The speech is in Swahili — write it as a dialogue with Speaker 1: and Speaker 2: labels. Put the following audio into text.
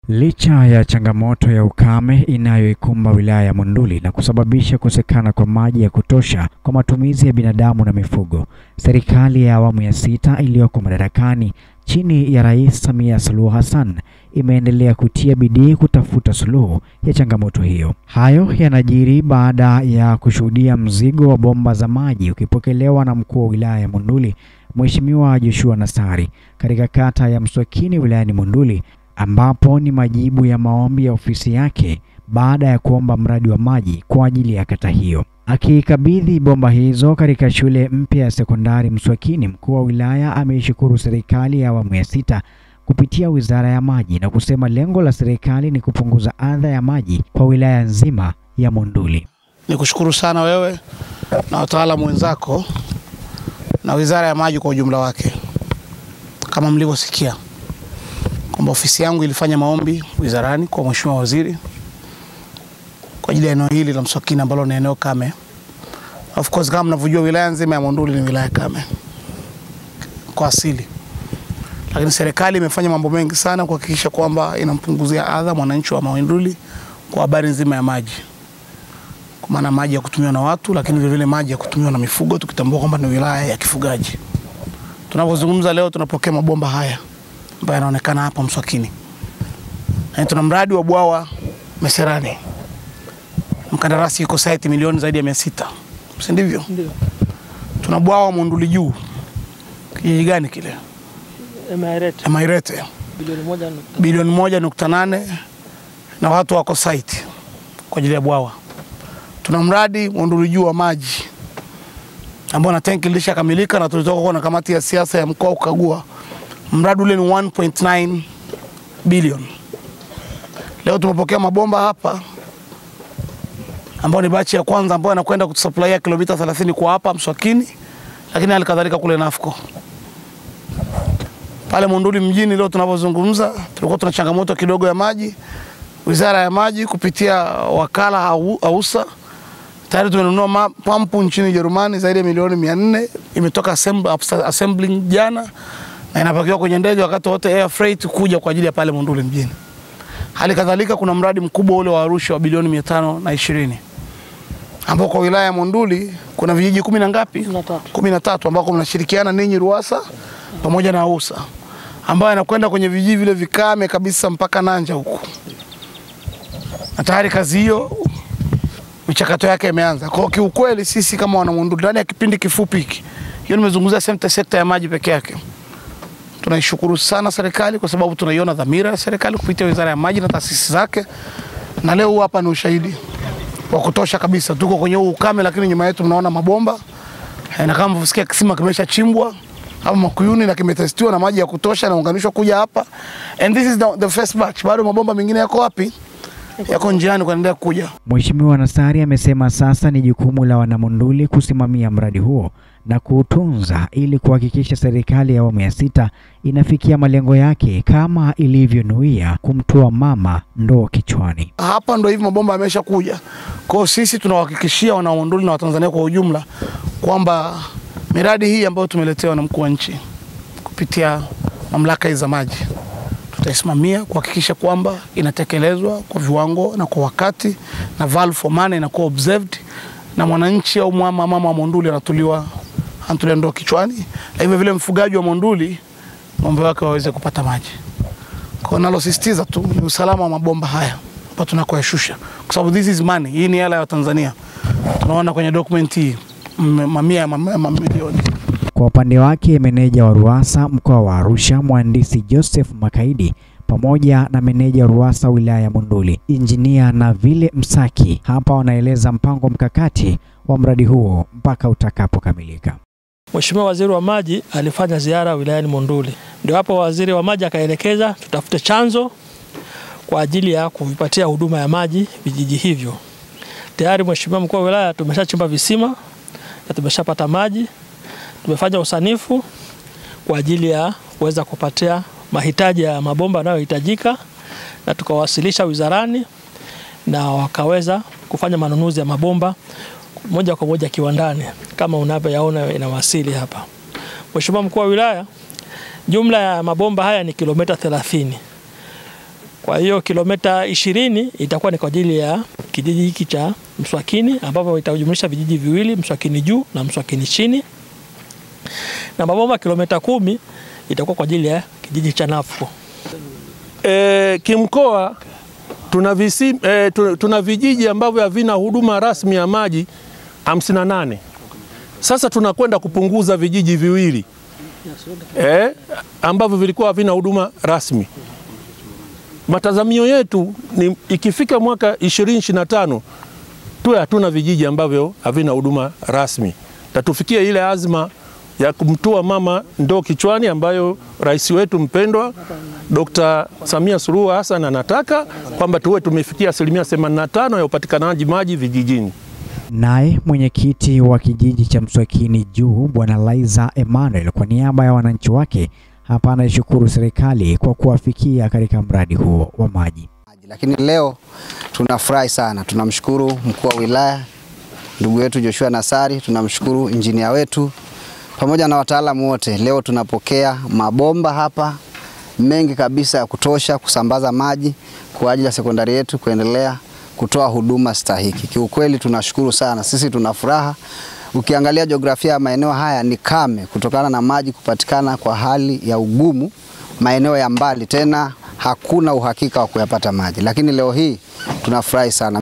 Speaker 1: Licha ya changamoto ya ukame inayoikumba wilaya ya Monduli na kusababisha kukosekana kwa maji ya kutosha kwa matumizi ya binadamu na mifugo, serikali ya awamu ya sita iliyoko madarakani chini ya Rais Samia Suluhu Hassan imeendelea kutia bidii kutafuta suluhu ya changamoto hiyo. Hayo yanajiri baada ya kushuhudia mzigo wa bomba za maji ukipokelewa na mkuu wa wilaya ya Monduli Mheshimiwa Joshua Nassari katika kata ya Mswakini wilayani Monduli ambapo ni majibu ya maombi ya ofisi yake baada ya kuomba mradi wa maji kwa ajili ya kata hiyo. Akikabidhi bomba hizo katika shule mpya ya sekondari Mswakini, mkuu wa wilaya ameishukuru serikali ya awamu ya sita kupitia Wizara ya Maji na kusema lengo la serikali ni kupunguza adha ya maji kwa wilaya nzima ya Monduli.
Speaker 2: Ni kushukuru sana wewe na wataalamu wenzako na Wizara ya Maji kwa ujumla wake, kama mlivyosikia kwamba ofisi yangu ilifanya maombi wizarani kwa Mheshimiwa Waziri kwa ajili ya eneo hili la Mswakini ambalo ni eneo kame. Of course kama mnavyojua wilaya nzima ya Monduli ni wilaya kame kwa asili, lakini serikali imefanya mambo mengi sana kuhakikisha kwamba inampunguzia adha mwananchi wa Monduli kwa habari nzima ya maji, kwa maana maji ya kutumiwa na watu, lakini vile vile maji ya kutumiwa na mifugo, tukitambua kwamba ni wilaya ya kifugaji. Tunapozungumza leo tunapokea mabomba haya ambayo yanaonekana hapa Mswakini. Na tuna mradi wa bwawa Meserani, mkandarasi yuko site milioni zaidi ya mia sita, si ndivyo?
Speaker 3: Ndio.
Speaker 2: Tuna bwawa Monduli juu, kijiji gani kile?
Speaker 3: Emirate
Speaker 2: Emairete,
Speaker 3: bilioni moja nukta
Speaker 2: bilioni moja nukta nane na watu wako site kwa ajili ya bwawa. Tuna mradi Monduli juu wa maji ambao na tenki lilishakamilika na tulitoka kuwa na kamati ya siasa ya mkoa kukagua mradi ule ni 1.9 bilioni. Leo tumepokea mabomba hapa ambayo ni bachi ya kwanza ambayo yanakwenda kutusupplya kilomita 30 kwa hapa Mswakini, lakini hali kadhalika kule Nafco pale Monduli mjini. Leo tunapozungumza, tulikuwa tuna changamoto kidogo ya maji. Wizara ya Maji kupitia wakala au- AUSA tayari tumenunua ma- pampu nchini Jerumani zaidi ya milioni 400 imetoka assembly, assembling jana na inapakiwa kwenye ndege wakati wote air freight kuja kwa ajili ya pale Monduli mjini. Hali kadhalika kuna mradi mkubwa ule wa Arusha wa bilioni mia tano na ishirini ambao kwa wilaya ya Monduli kuna vijiji kumi na ngapi?
Speaker 3: na tatu.
Speaker 2: kumi na tatu ambako mnashirikiana ninyi RUWASA pamoja na AUSA ambayo yanakwenda kwenye vijiji vile vikame kabisa mpaka Nanja huku, na tayari kazi hiyo michakato yake imeanza. Kwa hiyo kiukweli sisi kama wana Monduli ndani ya kipindi kifupi hiki, hiyo nimezungumzia sekta sekta ya maji peke yake tunaishukuru sana serikali kwa sababu tunaiona dhamira ya serikali kupitia Wizara ya Maji na taasisi zake, na leo huu hapa ni ushahidi wa kutosha kabisa. Tuko kwenye huu ukame, lakini nyuma yetu mnaona mabomba Eh, na kama mnavyosikia kisima kimeshachimbwa hapa Makuyuni na kimetestiwa na maji ya kutosha naunganishwa kuja hapa, and this is the, the first batch. Bado mabomba mengine yako wapi? Yako njiani kuendelea kuja.
Speaker 1: Mheshimiwa Nassari amesema sasa ni jukumu la wanamonduli kusimamia mradi huo na kuutunza ili kuhakikisha serikali ya awamu ya sita inafikia malengo yake kama ilivyonuia kumtoa mama ndoo kichwani.
Speaker 2: hapa ndo hivi mabomba yamesha kuja. Kwa hiyo sisi tunawahakikishia wanamonduli na Watanzania kwa ujumla kwamba miradi hii ambayo tumeletewa na mkuu wa nchi kupitia mamlaka hizi za maji tutaisimamia kuhakikisha kwamba inatekelezwa kwa viwango na kwa wakati, na value for money inakuwa observed, na mwananchi au mama mama wa Monduli anatuliwa anatulia ndoo kichwani, na hivyo vile mfugaji wa Monduli ng'ombe wake waweze kupata maji. Kwa nalosisitiza tu ni usalama wa mabomba haya hapa tunakoyashusha, kwa sababu this is money. Hii ni hela ya Tanzania, tunaona kwenye document hii m- mamia ya mam- mamilioni.
Speaker 1: Kwa upande wake, meneja wa RUWASA mkoa wa Arusha mhandisi Joseph Makaidi pamoja na meneja wa RUWASA wilaya ya Monduli injinia Navile Msaki hapa wanaeleza mpango mkakati wa mradi huo mpaka utakapokamilika.
Speaker 3: Mheshimiwa Waziri wa Maji alifanya ziara wilayani Monduli, ndio hapo waziri wa maji akaelekeza tutafute chanzo kwa ajili ya kuvipatia huduma ya maji vijiji hivyo. Tayari Mheshimiwa mkuu wa wilaya, tumeshachimba visima na tumeshapata maji, tumefanya usanifu kwa ajili ya kuweza kupatia mahitaji ya mabomba yanayohitajika, na tukawasilisha wizarani na wakaweza kufanya manunuzi ya mabomba moja kwa moja kiwandani kama unavyoyaona inawasili hapa. Mheshimiwa mkuu wa wilaya, jumla ya mabomba haya ni kilomita 30 Kwa hiyo kilomita ishirini itakuwa ni kwa ajili ya kijiji hiki cha Mswakini ambapo itajumlisha vijiji viwili, Mswakini juu na Mswakini chini, na mabomba kilomita kumi itakuwa kwa ajili ya kijiji cha Nafuko.
Speaker 4: E, kimkoa tuna, visi, e, tu- tuna vijiji ambavyo havina huduma rasmi ya maji 58. Sasa tunakwenda kupunguza vijiji viwili e, ambavyo vilikuwa havina huduma rasmi. Matazamio yetu ni ikifika mwaka 2025 tuwe hatuna vijiji ambavyo havina huduma rasmi, na tufikie ile azma ya kumtua mama ndoo kichwani ambayo rais wetu mpendwa Dr. Samia Suluhu Hassan anataka kwamba tuwe tumefikia asilimia 85 ya upatikanaji maji vijijini.
Speaker 1: Naye mwenyekiti wa kijiji cha Mswakini Juu Bwana Laiza Emmanuel kwa niaba ya wananchi wake hapa anaishukuru serikali kwa kuwafikia katika mradi huo wa maji.
Speaker 5: Lakini leo tunafurahi sana, tunamshukuru mkuu wa wilaya ndugu yetu Joshua Nassari, tunamshukuru injinia wetu pamoja na wataalamu wote. Leo tunapokea mabomba hapa mengi kabisa ya kutosha kusambaza maji kwa ajili ya sekondari yetu kuendelea kutoa huduma stahiki. Kiukweli tunashukuru sana, sisi tuna furaha. Ukiangalia jiografia ya maeneo haya ni kame kutokana na maji kupatikana kwa hali ya ugumu maeneo ya mbali, tena hakuna uhakika wa kuyapata maji, lakini leo hii tunafurahi sana.